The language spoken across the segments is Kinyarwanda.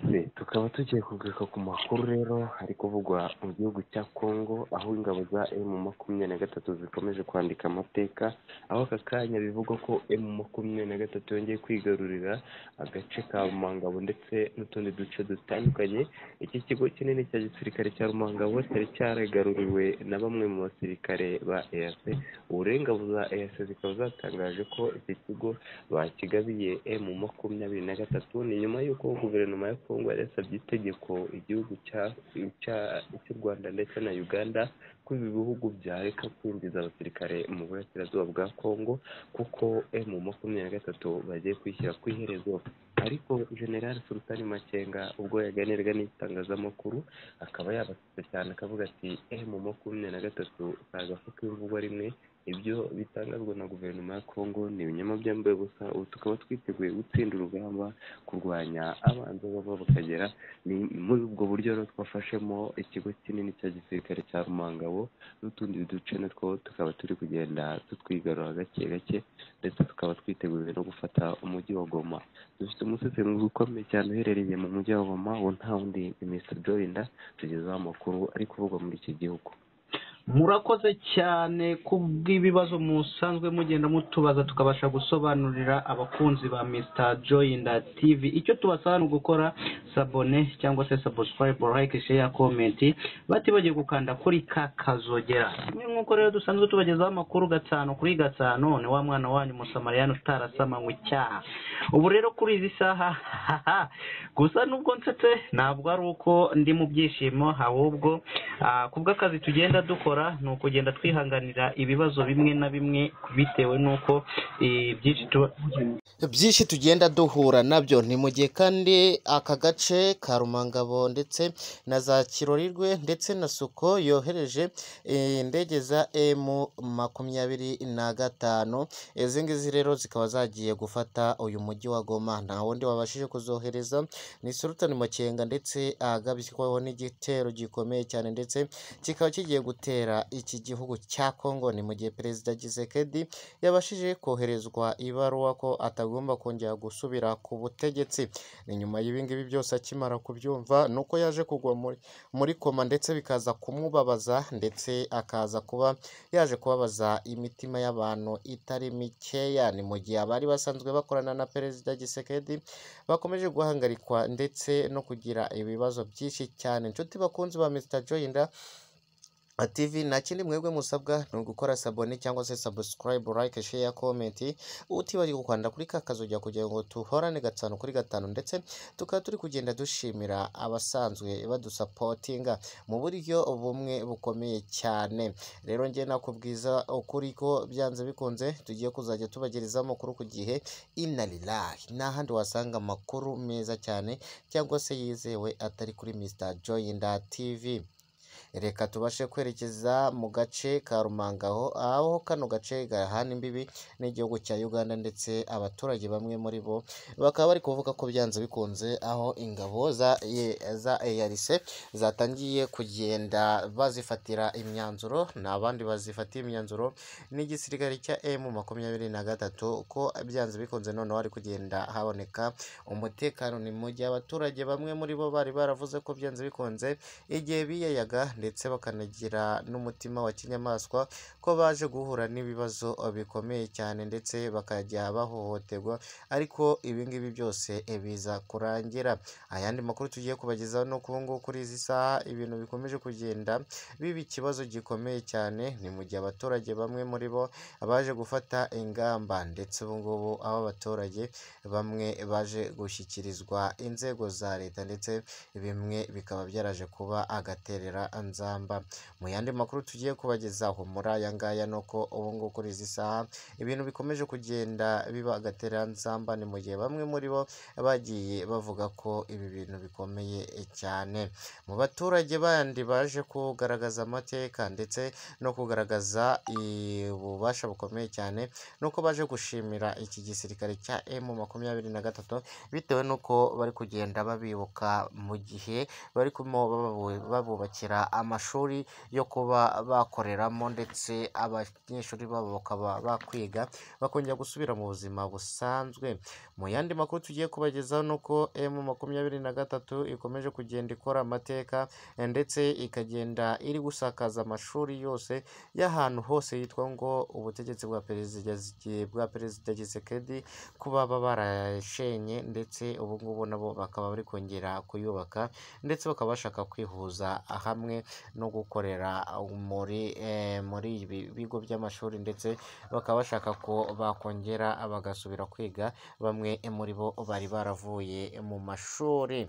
none tukaba tugiye kugaruka ku makuru rero hari kuvugwa mu gihugu cya congo aho ingabo za emu makumyabiri na gatatu zikomeje kwandika amateka aho aka kanya bivugwa ko emu makumyabiri na gatatu yongeye kwigarurira agace ka rumangabo ndetse n'utundi duce dutandukanye iki kigo kinini cya gisirikare cya rumangabo cyari cyaragaruriwe na bamwe mu basirikare ba eyase uburengabo za eyase zikaba zatangaje ko iki kigo bakigabiye emu makumyabiri na gatatu ni nyuma y'uko guverinoma ya kongo yasabye itegeko igihugu cy'u rwanda ndetse na uganda ko ibi bihugu byareka kwinjiza abasirikare mu burasirazuba bwa kongo kuko emu makumyabiri na gatatu bagiye kwishyira ku iherezo ariko general sultani makenga ubwo yaganiraga n'itangazamakuru akaba yabatutse cyane akavuga ati emu makumyabiri na gatatu si agafuka imvugwa rimwe ibyo bitangazwa na guverinoma ya kongo ni ibinyoma byambaye ubusa ubu tukaba twiteguye gutsinda urugamba kurwanya abanza bava bakagera ni muri ubwo buryo rero twafashemo ikigo kinini cya gisirikare cya rumangabo n'utundi duce natwo tukaba turi kugenda tutwigarura gake gake ndetse tukaba twiteguye no gufata umujyi wa goma dufite umusatsi ukomeye cyane uherereye mu mujyi wa goma wo nta wundi ni mr jorinda tugezeho amakuru ari kuvugwa muri iki gihugu murakoze cyane kubw'ibibazo musanzwe mugenda mutubaza tukabasha gusobanurira abakunzi ba mr joyinda tv icyo tubasaba ni ugukora sabone cyangwa se subscribe like share comment batibagiye gukanda kuri ka kazogera nk'uko rero dusanzwe tubagezaho amakuru gatanu kuri gatanu ni wa mwana wanyu musamariyani utarasamanywe icyaha ubu rero kuri izi saha gusa nubwo nsetse ntabwo ari uko ndi mu byishimo ahubwo kubw'akazi tugenda dukora ni ukugenda twihanganira ibibazo bimwe na bimwe bitewe n'uko byinshi tuba byinshi tugenda duhura nabyo ni mu gihe kandi aka gace ka rumangabo ndetse na za kirorirwe ndetse na suko yohereje indege za emu makumyabiri na gatanu izi ngizi rero zikaba zagiye gufata uyu mujyi wa goma nta wundi wabashije kuzohereza ni sultani makenga ndetse ahagabiswaho n'igitero gikomeye cyane ndetse kikaba kigiye gutera iki gihugu cya Kongo ni mu gihe perezida Gisekedi yabashije koherezwa ibaruwa ko atagomba kongera gusubira ku butegetsi ni nyuma y'ibingibi byose akimara kubyumva nuko yaje kugwa muri koma ndetse bikaza kumubabaza ndetse akaza kuba yaje kubabaza imitima y'abantu itari mikeya ni mu gihe abari basanzwe bakorana na perezida Gisekedi bakomeje guhangarikwa ndetse no kugira ibibazo byinshi cyane inshuti bakunzi ba Mr Joyinda TV nta kindi mwebwe musabwa ni ugukora sabone cyangwa se subscribe like share comment utibagirwa gukanda kuri ka kazojya kugira ngo tuhorane gatanu kuri gatanu ndetse tukaba turi kugenda dushimira abasanzwe badusapotinga mu buryo bumwe bukomeye cyane rero njye nakubwiza ukuri ko byanze bikunze tugiye kuzajya tubagereza amakuru ku gihe inarirahi nta handi wasanga amakuru meza cyane cyangwa se yizewe atari kuri Mr Joyinda TV reka tubashe kwerekeza mu gace ka rumangaho aho kano gace gahana imbibi n'igihugu cya uganda ndetse abaturage bamwe muri bo bakaba bari kuvuga ko byanze bikunze aho ingabo za eyarise zatangiye kugenda bazifatira imyanzuro nta bandi bazifatiye imyanzuro n'igisirikare cya emu makumyabiri na gatatu ko byanze bikunze noneho hari kugenda haboneka umutekano ni mu gihe abaturage bamwe muri bo bari baravuze ko byanze bikunze igihe biyayaga ndetse bakanagira n'umutima wa kinyamaswa ko baje guhura n'ibibazo bikomeye cyane ndetse bakajya bahohoterwa ariko ibingibi byose biza kurangira ayandi makuru tugiye kubagezaho no ubu ngubu kuri izi saha ibintu bikomeje kugenda biba ikibazo gikomeye cyane ni mu gihe abaturage bamwe muri bo baje gufata ingamba ndetse ubu ngubu aho abaturage bamwe baje gushyikirizwa inzego za leta ndetse bimwe bikaba byaraje kuba agaterera nzamba mu yandi makuru tugiye kubagezaho muri aya ngaya ni uko ubu ngubu kuri izi saha ibintu bikomeje kugenda biba agatera nzamba ni mu gihe bamwe muri bo bagiye bavuga ko ibi bintu bikomeye cyane mu baturage bandi baje kugaragaza amateka ndetse no kugaragaza ububasha bukomeye cyane nuko baje gushimira iki gisirikare cya emu makumyabiri na gatatu bitewe n'uko bari kugenda babibuka mu gihe barimo babubakira amashuri yo kuba bakoreramo ndetse abanyeshuri babo bakaba bakwiga bakongera gusubira mu buzima busanzwe mu yandi makuru tugiye kubagezaho ni uko emu makumyabiri na gatatu ikomeje kugenda ikora amateka eh, ndetse ikagenda iri gusakaza amashuri yose y'ahantu hose yitwa ngo ubutegetsi bwa perezida bwa perezida gisekedi kuba baba barashenye ndetse ubu ngubu nabo bakaba bari kongera kuyubaka ndetse bakaba bashaka kwihuza hamwe no gukorera muri eh, muri ibi bigo by'amashuri ndetse bakaba bashaka ko bakongera bagasubira kwiga bamwe muri bo bari baravuye mu mashuri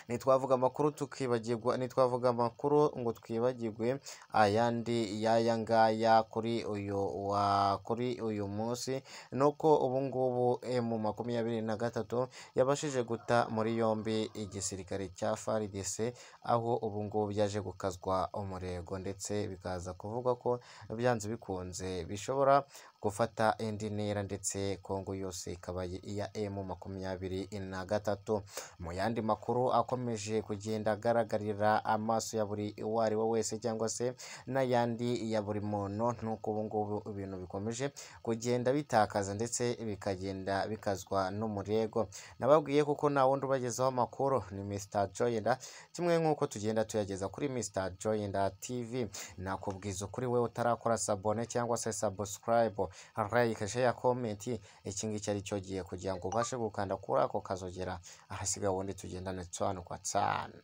ntitwavuga amakuru tukibagirwa ntitwavuga amakuru ngo twibagirwe ayandi y'aya ngaya kuri uyu wa kuri uyu munsi ni uko ubu ngubu mu makumyabiri na gatatu yabashije guta muri yombi igisirikare cya FARDC aho ubu ngubu byaje gukazwa umurego ndetse bikaza kuvuga ko byanze bikunze bishobora gufata indi ntera ndetse Kongo yose ikaba iya emu makumyabiri na gatatu mu yandi makuru akomeje kugenda agaragarira amaso ya buri uwo ari we wese cyangwa se n'ayandi ya buri muntu nuko ubu ngubu ibintu bikomeje kugenda bitakaza ndetse bikagenda bikazwa n'umurego nababwiye kuko nta wundi ubagezaho amakuru ni Mr Joyenda kimwe nk'uko tugenda tuyageza kuri Mr Joyenda TV nakubwiza ukuri we utarakora sabone cyangwa se subscribe like share comment iki ngiki ari cyo gihe kugira ngo ubashe gukanda kuri ako kazogera ahasiga wundi tugendane tsano kwa tsano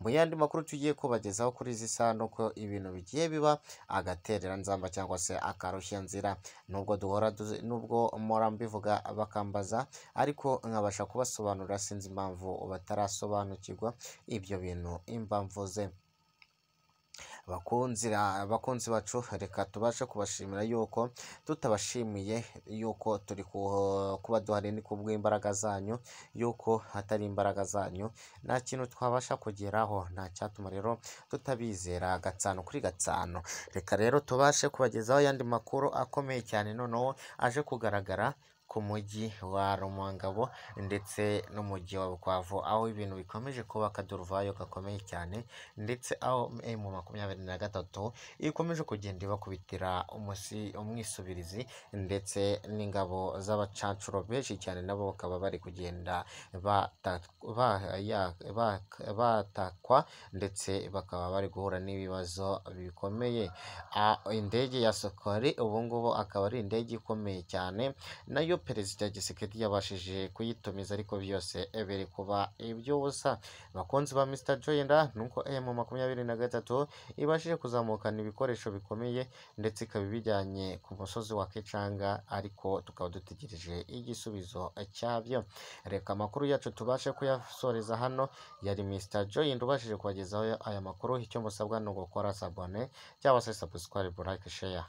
mu yandi makuru tugiye kubagezaho kuri izi sano ko ibintu bigiye biba agaterera nzamba cyangwa se akarushya nzira nubwo duhora duzi- nubwo mpora mbivuga bakambaza ariko nkabasha kubasobanurira sinzi impamvu batarasobanukirwa ibyo bintu impamvu ze bakunzi ra- bakunzi bacu reka tubashe kubashimira yuko tutabashimiye yuko turi ku- kuba duhari ni kubw'imbaraga zanyu yuko hatari imbaraga zanyu nta kintu twabasha kugeraho nta cyatuma rero tutabizera gatsano kuri gatsano reka rero tubashe kubagezaho ayandi makuru akomeye cyane noneho aje kugaragara ku mujyi wa Rumangabo ndetse n'umujyi wa Bukavu aho ibintu bikomeje kuba akaduruvayo gakomeye cyane ndetse aho mu makumyabiri na gatatu ikomeje kugenda ibakubitira umusi umwisubirizi ndetse n'ingabo z'abacancuro benshi cyane nabo bakaba bari kugenda bata- ba- ya- ba- batakwa ndetse bakaba bari guhura n'ibibazo bikomeye Ah, indege ya Sokori ubu ngubu akaba ari indege ikomeye cyane nayo perezida Gisekedi yabashije kuyitumiza ariko byose biri kuba iby'ubusa abakunzi ba Mr Joyenda ni uko emu makumyabiri na gatatu ibashije kuzamukana ibikoresho bikomeye ndetse ikaba ibijyanye ku musozi wa Kicanga ariko tukaba dutegereje igisubizo cyabyo reka amakuru yacu tubashe kuyasoreza hano yari Mr Joyenda ubashije kubagezaho aya makuru icyo musabwa ni ugukora sabone cyangwa se subscribe like share